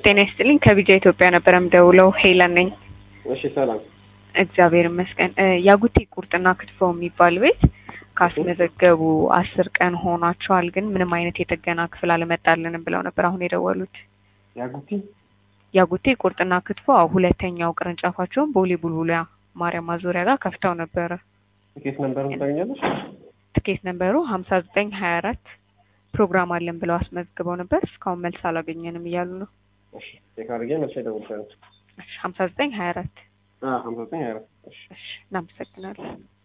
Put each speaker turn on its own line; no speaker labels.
ጤና ይስጥልኝ ከቢጃ ኢትዮጵያ ነበረ ምደውለው ሄለን ነኝ።
እሺ ሰላም።
እግዚአብሔር ይመስገን። እ ያጉቲ ቁርጥና ክትፎ የሚባል ቤት ካስመዘገቡ አስር ቀን ሆኗቸዋል፣ ግን ምንም አይነት የጥገና ክፍል አልመጣልንም ብለው ነበር አሁን የደወሉት።
ያጉቲ
ያጉቲ ቁርጥና ክትፎ አዎ፣ ሁለተኛው ቅርንጫፋቸውን ቦሌ ቡልቡላ ማርያም ማዞሪያ ጋር ከፍተው ነበረ።
ትኬት ነምበሩን ታገኛለሽ?
ትኬት ነበሩ ሀምሳ ዘጠኝ ሀያ አራት ፕሮግራም አለን ብለው አስመዝግበው ነበር። እስካሁን መልስ አላገኘንም እያሉ ነው።
እሺ ቼክ አድርጌ መልሼ እደውልልሻለሁ።
ሀምሳ ዘጠኝ ሀያ አራት
አዎ ሀምሳ ዘጠኝ ሀያ አራት እሺ
እሺ እናመሰግናለን።